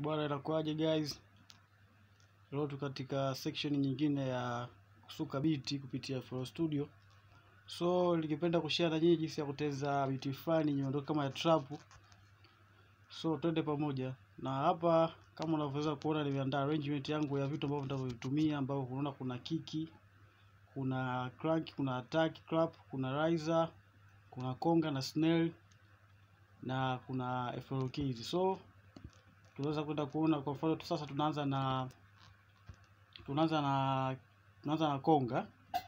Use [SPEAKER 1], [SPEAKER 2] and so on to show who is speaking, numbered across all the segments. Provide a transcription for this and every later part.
[SPEAKER 1] Bwana, inakuaje guys? Leo tu katika section nyingine ya kusuka biti kupitia FL Studio. So ningependa kushare na nyinyi jinsi ya kuteza biti fulani nyundo kama ya trap. So twende pamoja. Na hapa kama unavyoweza kuona nimeandaa arrangement yangu ya vitu ambavyo nitavyotumia ambavyo unaona kuna kiki, kuna crank, kuna attack clap, kuna riser, kuna konga na snare na kuna FL keys. So tunaweza kwenda kuona kwa mfano tu sasa tunaanza na tunaanza na tunaanza na konga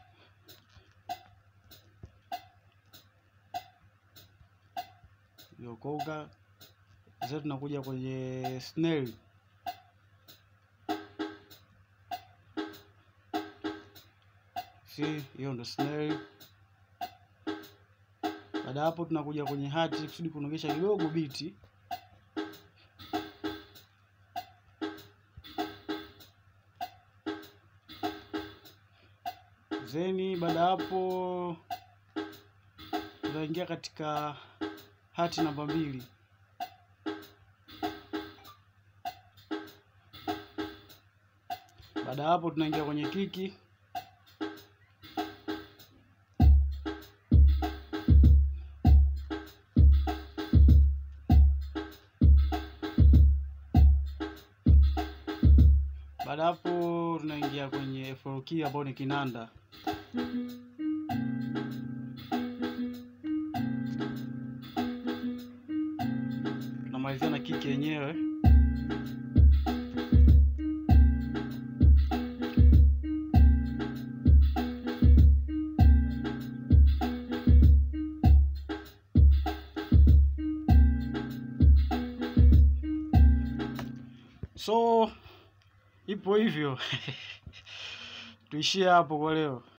[SPEAKER 1] hiyo konga sasa tunakuja kwenye snare si hiyo ndo snare baada ya hapo tunakuja kwenye hati kusudi kunogesha kidogo biti zeni baada ya hapo tunaingia katika hati namba mbili baada ya hapo tunaingia kwenye kiki baada ya hapo tunaingia kwenye FL key ambao ni kinanda tunamalizia na kiki yenyewe so ipo hivyo tuishie hapo kwa leo